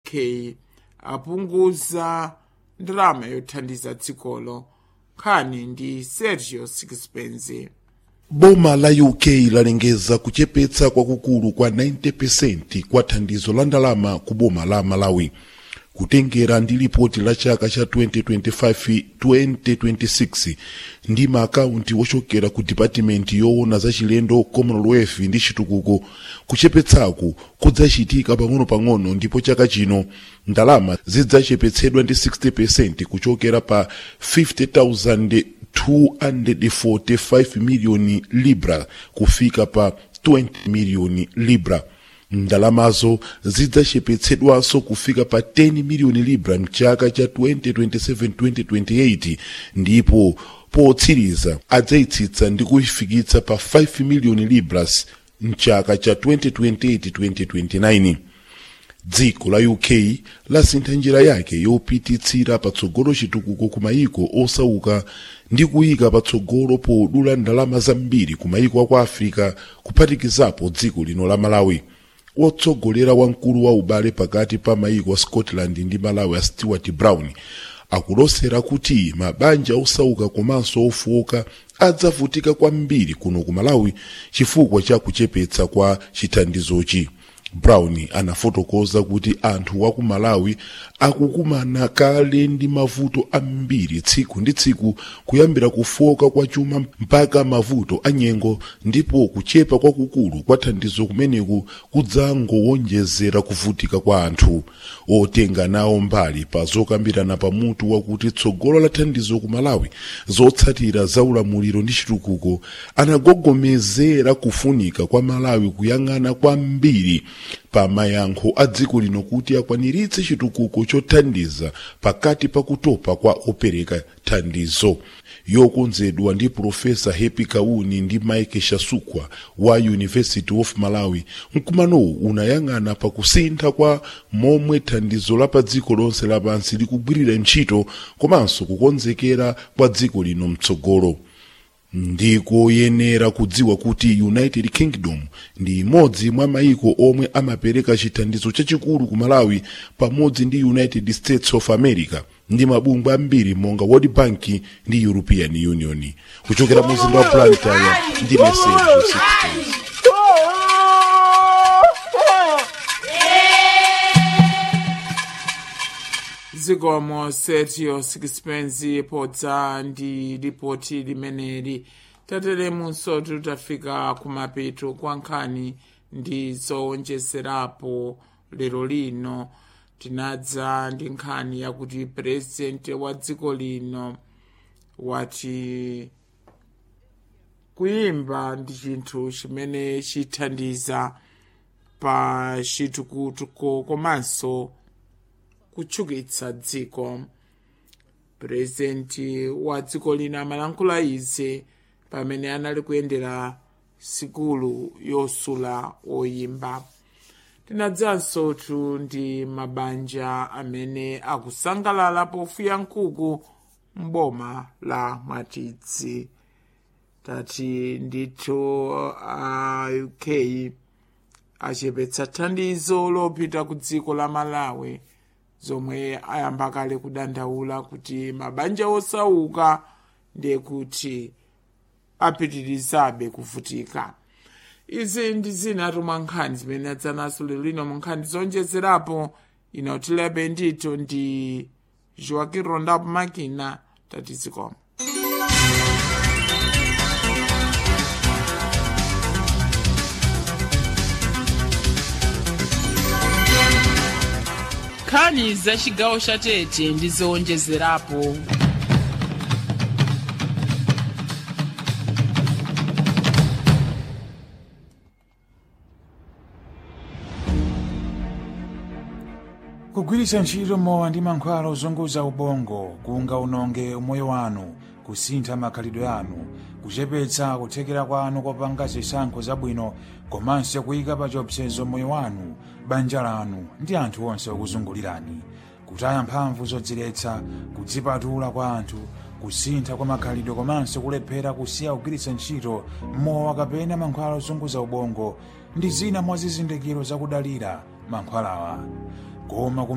uk apunguza ndalama yothandiza dzikolo nkhani ndi sergio sixpence boma la uk lalengeza kuchepetsa kwakukulu kwa 90% kwa thandizo la ndalama ku boma la malawi kutengera ndi lipoti la chaka cha 2025-2026 ndi maakaunti wochokera ku dipatimenti yoona za chilendo commonwealth ndi chitukuko kuchepetsaku kudzachitika pang'ono-pang'ono ndipo chaka chino ndalama zidzachepetsedwa ndi 60% kuchokera pa 50,000 245 miliyoni libra kufika pa 20 miliyoni libra ndalamazo zidzachepetsedwanso kufika pa 10 miliyoni libra mchaka cha 2027-2028 ndipo potsiriza adzayitsitsa ndi kuifikitsa pa 5 miliyoni libras mchaka cha 2028-2029 dziko la uk lasintha njira yake yopititsira patsogolo chitukuko ku mayiko osauka ndi kuyika patsogolo podula ndalama zambiri ku mayiko aku africa kuphatikizapo dziko lino la malawi wotsogolera wamkulu wa ubale pakati pa mayiko a scotland ndi malawi a stewart brown akulosera kuti mabanja osauka komanso ofowoka adzavutika kwambiri kuno ku malawi chifukwa cha kuchepetsa kwa chithandizochi brown anafotokoza kuti anthu wa ku malawi akukumana kale ndi mavuto ambiri tsiku ndi tsiku kuyambira kufoka kwa chuma mpaka mavuto anyengo ndipo kuchepa kwakukulu kwa thandizo kumeneku kudzangowonjezera kuvutika kwa anthu otenga nawo mbali pa zokambirana pamutu wakuti tsogolo la thandizo ku malawi zotsatira za ulamuliro ndi chitukuko anagogomezera kufunika kwa malawi kuyang'ana kwambiri pa mayankho a dziko lino kuti akwaniritse chitukuko chothandiza pakati pa kutopa kwa opereka thandizo yokonzedwa ndi profesa happy kauni ndi mike shasukwa wa university of malawi mkumanowu unayang'ana pa kusintha kwa momwe thandizo la pa dziko lonse lapansi likugwirira ntchito komanso kukonzekera kwa dziko lino mtsogolo ndikoyenera kudziwa kuti united kingdom ndi imodzi mwa mayiko omwe amapereka chithandizo chachikulu ku malawi pamodzi ndi united states of america ndi mabungwe ambiri monga world bank ndi european union kuchokera mu mzinda wa blantyre ndi mesejo 16 zikomo sergio sixpence podza ndi ripoti limeneli tateremunso tutafika kumapeto kwa nkhani ndi zowonjezerapo lero lino tinadza ndi nkhani yakuti purezidenti wa dziko lino wati kuyimba ndi chinthu chimene chithandiza pa chitukuko komanso kutchukitsa dziko purezidenti wa dziko lino amalankhula izi pamene anali kuyendera sikulu yosula oyimba tinadzanso tu ndi mabanja amene akusangalala pofuya nkhuku mboma la mwatidzi tati ndithu a uk achepetsa thandizo lopita ku dziko la malawi zomwe ayamba kale kudandaula kuti mabanja osauka ndiye kuti apitirizabe kuvutika izi ndi zina mwa nkhani zimene adzanaso lero lino mu nkhani zonjezerapo inotilebe ndito ndi joaquin rondapo makina tatizikoma nkhani za chigawo cha tete ndi zowonjezerapo kugwiritsa ntchito mowa ndi mankhwala ozunguza ubongo kungaononge umoyo wanu kusintha makhalidwe anu kuchepetsa kuthekera kwanu kopanga zisankho zabwino komanso kuyika pa chiopsezo moyo wanu banja lanu ndi anthu onse okuzungulirani kutaya mphamvu zodziletsa kudzipatula kwa anthu kusintha kwa makhalidwe komanso kulephera kusiya kugwiritsa ntchito mowa kapena mankhwala ozunguza ubongo ndi zina mwa zizindikiro zakudalira mankhwalawa koma